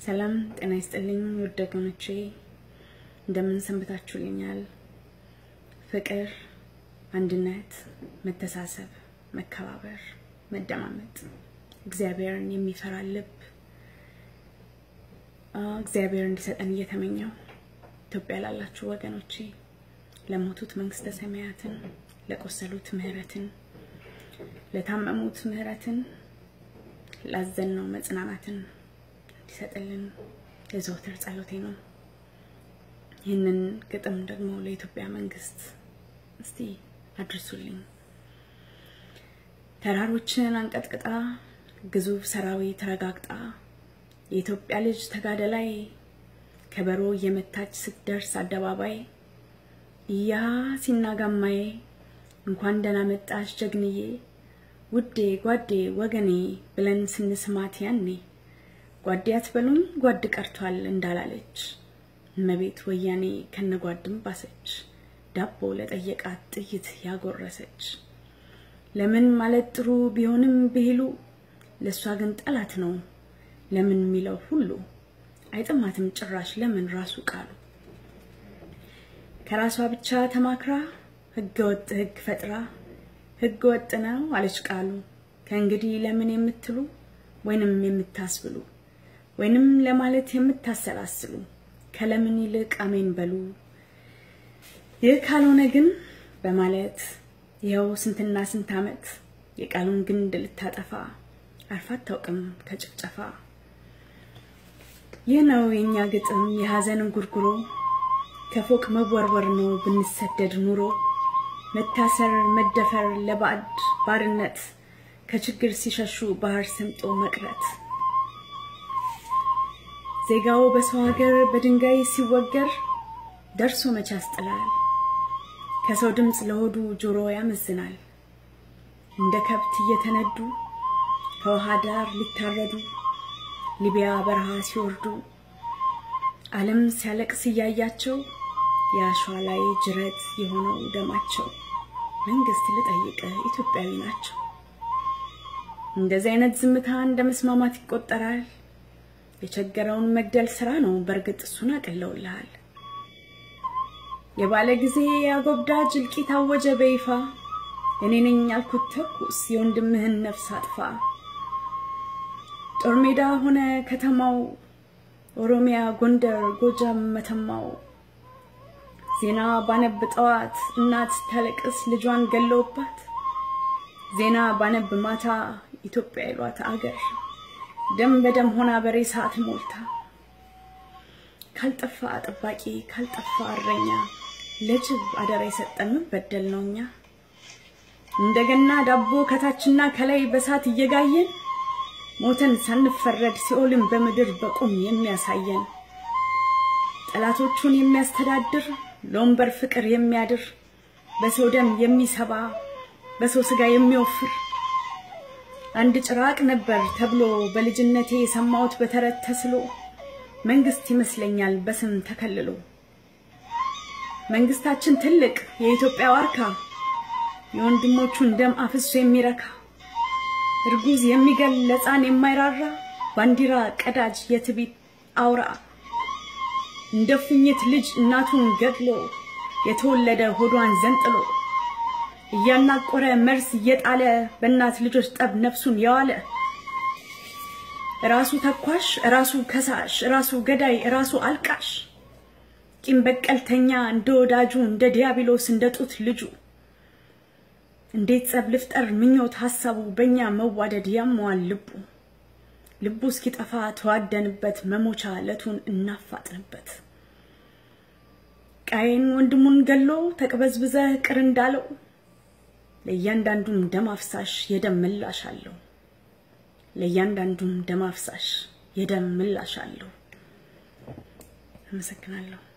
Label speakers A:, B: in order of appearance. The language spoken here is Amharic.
A: ሰላም ጤና ይስጥልኝ ውድ ወገኖቼ፣ እንደምን ሰንብታችሁልኛል? ፍቅር፣ አንድነት፣ መተሳሰብ፣ መከባበር፣ መደማመጥ፣ እግዚአብሔርን የሚፈራ ልብ እግዚአብሔር እንዲሰጠን እየተመኘው ኢትዮጵያ ላላችሁ ወገኖቼ ለሞቱት መንግስተ ሰማያትን፣ ለቆሰሉት ምህረትን፣ ለታመሙት ምህረትን፣ ላዘንነው መጽናናትን እንዲሰጥልን የዘወትር ጸሎቴ ነው። ይህንን ግጥም ደግሞ ለኢትዮጵያ መንግስት እስቲ አድርሱልኝ። ተራሮችን አንቀጥቅጣ ግዙፍ ሰራዊት ረጋግጣ የኢትዮጵያ ልጅ ተጋደላይ ከበሮ እየመታች ስትደርስ አደባባይ እያ ሲናጋማዬ እንኳን ደህና መጣሽ ጀግንዬ ውዴ ጓዴ ወገኔ ብለን ስንስማት ያኔ ጓዴ አትበሉኝ ጓድ ቀርቷል እንዳላለች እመቤት ወያኔ ከነጓድም ባሰች ዳቦ ለጠየቃት ጥይት ያጎረሰች ለምን ማለት ጥሩ ቢሆንም ብሂሉ ለእሷ ግን ጠላት ነው ለምን የሚለው ሁሉ አይጥማትም ጭራሽ ለምን ራሱ ቃሉ ከራሷ ብቻ ተማክራ ህገ ወጥ ህግ ፈጥራ ህገ ወጥ ነው አለች ቃሉ ከእንግዲህ ለምን የምትሉ ወይንም የምታስብሉ ወይንም ለማለት የምታሰላስሉ ከለምን ይልቅ አሜን በሉ ይህ ካልሆነ ግን በማለት ይኸው ስንትና ስንት ዓመት የቃሉን ግንድ ልታጠፋ አርፋ አታውቅም ከጭፍጨፋ ይህ ነው የእኛ ግጥም የሐዘን ጉርጉሮ ከፎቅ መወርወር ነው ብንሰደድ ኑሮ መታሰር መደፈር ለባዕድ ባርነት ከችግር ሲሸሹ ባህር ሰምጦ መቅረት ዜጋው በሰው ሀገር በድንጋይ ሲወገር ደርሶ መቼ ያስጥላል ከሰው ድምፅ ለሆዱ ጆሮ ያመዝናል እንደ ከብት እየተነዱ ከውሃ ዳር ሊታረዱ ሊቢያ በረሃ ሲወርዱ ዓለም ሲያለቅስ እያያቸው የአሸዋ ላይ ጅረት የሆነው ደማቸው መንግስት ልጠይቅ ኢትዮጵያዊ ናቸው። እንደዚህ አይነት ዝምታ እንደ መስማማት ይቆጠራል። የቸገረውን መግደል ስራ ነው፣ በእርግጥ እሱን አቅለውልሃል። የባለ ጊዜ አጎብዳጅ እልቂት አወጀ በይፋ እኔ ነኝ ያልኩት ተኩስ የወንድምህን ነፍስ አጥፋ። ጦር ሜዳ ሆነ ከተማው ኦሮሚያ፣ ጎንደር፣ ጎጃም፣ መተማው ዜና ባነብ ጠዋት እናት ታለቅስ ልጇን ገለውባት ዜና ባነብ ማታ ኢትዮጵያ ይሏት አገር ደም በደም ሆና በሬሳ ሞልታ ካልጠፋ ጠባቂ ካልጠፋ እረኛ ለጅብ አደራ የሰጠን ምን በደል ነው እኛ እንደገና ዳቦ ከታችና ከላይ በሳት እየጋየን ሞተን ሳንፈረድ ሲኦልን በምድር በቁም የሚያሳየን ጠላቶቹን የሚያስተዳድር ለወንበር ፍቅር የሚያድር በሰው ደም የሚሰባ በሰው ስጋ የሚወፍር አንድ ጭራቅ ነበር ተብሎ በልጅነቴ የሰማሁት በተረት ተስሎ መንግስት ይመስለኛል በስም ተከልሎ መንግስታችን ትልቅ የኢትዮጵያ ዋርካ የወንድሞቹን ደም አፍሶ የሚረካ እርጉዝ የሚገል ለሕፃን የማይራራ ባንዲራ ቀዳጅ የትቢት አውራ እንደ ፉኝት ልጅ እናቱን ገድሎ የተወለደ ሆዷን ዘንጥሎ እያናቆረ መርስ እየጣለ በእናት ልጆች ጠብ ነፍሱን የዋለ ራሱ ተኳሽ ራሱ ከሳሽ ራሱ ገዳይ ራሱ አልቃሽ ቂም በቀልተኛ እንደ ወዳጁ እንደ ዲያብሎስ እንደ ጡት ልጁ እንዴት ጸብ ልፍጠር ምኞት ሐሳቡ በእኛ መዋደድ ያመዋል ልቡ ልቡ እስኪጠፋ ተዋደንበት መሞቻ ዕለቱን እናፋጥንበት ቃየን ወንድሙን ገሎ ተቅበዝብዘህ ቅር እንዳለው ለእያንዳንዱም ደም አፍሳሽ የደም ምላሽ አለው። ለእያንዳንዱም ደም አፍሳሽ የደም ምላሽ አለው። አመሰግናለሁ።